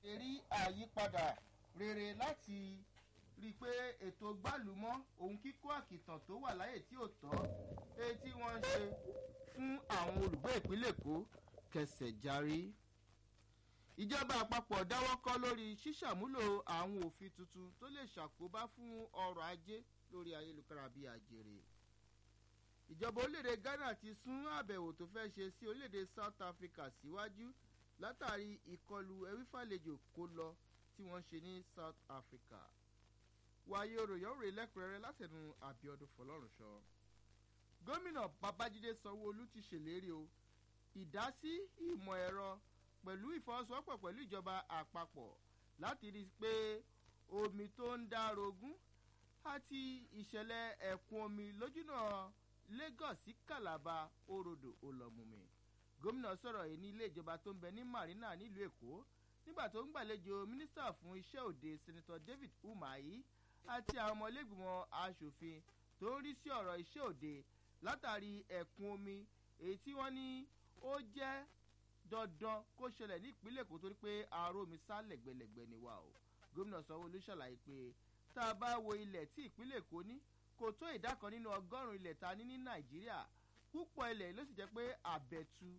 ṣe rí àyípadà rere láti rí i pé ètò gbálùmọ́ ohun kíkó àkìtàn tó wà láyè tí ò tọ́ èyí tí wọ́n ń ṣe fún àwọn olùgbé ìpínlẹ̀ èkó kẹsẹ̀ járí. ìjọba àpapọ̀ dáwọ́ kọ́ lórí ṣíṣàmúlò àwọn òfin tuntun tó lè ṣàkóbá fún ọrọ̀ ajé lórí ayélujára bíi àjèrè. ìjọba orílẹ̀-èdè ghana ti sún àbẹ̀wò tó fẹ́ ṣe sí orílẹ̀-èdè south africa síwájú látàrí ìkọlù ẹwífàlejò kó lọ tí wọ́n ṣe ní south africa wáyé òròyìn òrè lẹ́kùnrẹ́rẹ́ látẹnu àbíọdún fọlọ́runṣọ. gómìnà babájídé sanwóolu ti ṣèlérí o ìdásí ìmọ̀ ẹ̀rọ pẹ̀lú ìfọwọ́sowọ́pọ̀ pẹ̀lú ìjọba àpapọ̀ láti rí i pé omi tó ń dá rogún àti ìṣẹ̀lẹ̀ ẹ̀kún omi lójúnà lagos sí calabar orodo olọ́mùmí gómìnà sọ̀rọ̀ yìí ní ilé ìjọba tó ń bẹ ní marina nílùú èkó nígbà tó ń gbàlejò mínísítà fún iṣẹ́ òde senator david umahi àti àwọn ọmọlẹ́gbìmọ̀ asòfin tó ń rí sí ọ̀rọ̀ iṣẹ́ òde látàrí ẹ̀kún omi èyí tí wọ́n ní ó jẹ́ dandan kó ṣẹlẹ̀ ní ìpínlẹ̀ èkó torí pé àárò mi sá lẹ̀gbẹ̀lẹ̀gbẹ̀ ni wa o gómìnà sanwó-olu ṣàlàyé pé tá a bá wo ilẹ̀ tí ìpínlẹ̀ èkó ní kò tó ìdá kan nínú ọgọ́rùn-ún ilẹ̀ ta ní ní nàìjíríà púpọ̀ ilẹ̀ ló sì jẹ́ pé àbẹ̀tu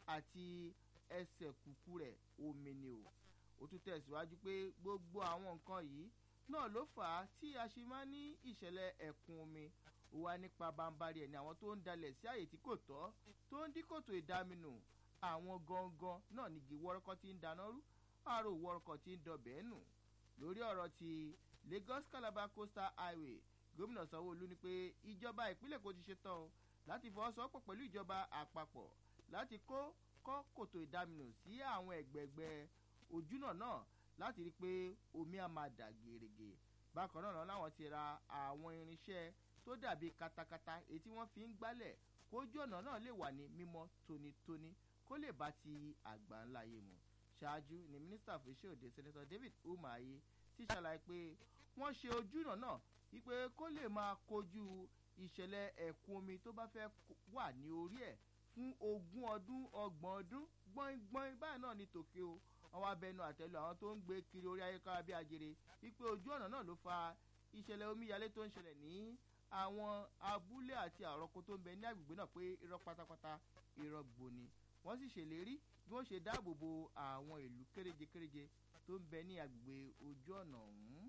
àti ẹsẹ̀ kùkù rẹ̀ omi ni o ó tún tẹ̀síwájú pé gbogbo àwọn nǹkan yìí náà ló fà á tí a ṣe máa ní ìṣẹ̀lẹ̀ ẹ̀kún omi ó wá nípa bambari ẹ̀ ní àwọn tó ń dalẹ̀ sí àyè tí kò tọ́ tó ń dí kòtò ìdáminù àwọn gangan náà nígi wọ́rọ́kọ́ tí ń dáná rú àrò wọ́rọ́kọ́ tí ń dọbẹ̀ nù lórí ọ̀rọ̀ ti lagos calabar coastal highway gómìnà sanwó-olu ni pé ìjọba ìpínlẹ̀ kò ti ṣe tán o láti fọwọ́sowọ́pọ̀ pẹ̀lú ìjọba àpapọ̀ láti kó kọ́ kòtò ìdáminù sí àwọn ẹ̀gbẹ̀gbẹ̀ ojúnà náà láti rí i pé omi á máa dà gèrègè bákan náà láwọn ti ra àwọn irinṣẹ́ tó dàbí katakata èyí tí wọ́n fi ń gbálẹ̀ kójú ọ̀nà náà lè wà ní mímọ́ tónítóní kó lè bá ti àgbà ńlá yé mu ṣáájú ni mínísítà fún iṣẹ́ òde senator david umahi ti ṣàlàyé pé wọ́n ṣe ojúnà náà wípé kó lè máa kojú ìṣẹ̀lẹ̀ ẹ̀kún omi tó bá fẹ́ wà ní orí ẹ̀ fún ogún ọdún ọgbọ̀n ọdún gbọ́ngbọ́n báyìí náà ní tòkè o àwọn abẹnú àtẹlu àwọn tó ń gbé kiri orí ayékára bí ajere wípé ojú ọ̀nà náà ló fa ìṣẹ̀lẹ̀ omíyalé tó ń ṣẹlẹ̀ ní àwọn abúlé àti àrọ́kọ tó ń bẹ ní agbègbè náà pé irọ́ pátápátá irọ́ gbòni wọ́n sì ṣèlérí bí wọ́n ṣe dáàbò bo àwọn ìlú kéréje kéréje tó ń bẹ ní agbègbè ojú ọ̀nà ọ̀hún.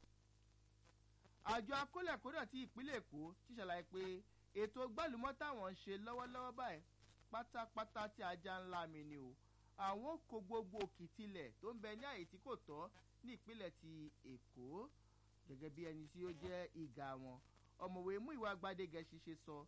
àjọ akólẹ̀kódà ti ìpínlẹ̀ èkó ti ṣàlàyé pé ètò gbàlúmọ́ táwọn ń ṣe lọ́wọ́lọ́wọ́ báyìí pátápátá tí ajá ńlá mi ni o àwọn kò gbogbo òkìtìlẹ̀ tó ń bẹ ní àyè tí kò tọ́ ní ìpínlẹ̀ ti èkó gẹ́gẹ́ bí ẹni tí ó jẹ́ ìgà wọn ọ̀mọ̀wé mú ìwà gbadégẹ ṣiṣẹ́ sọ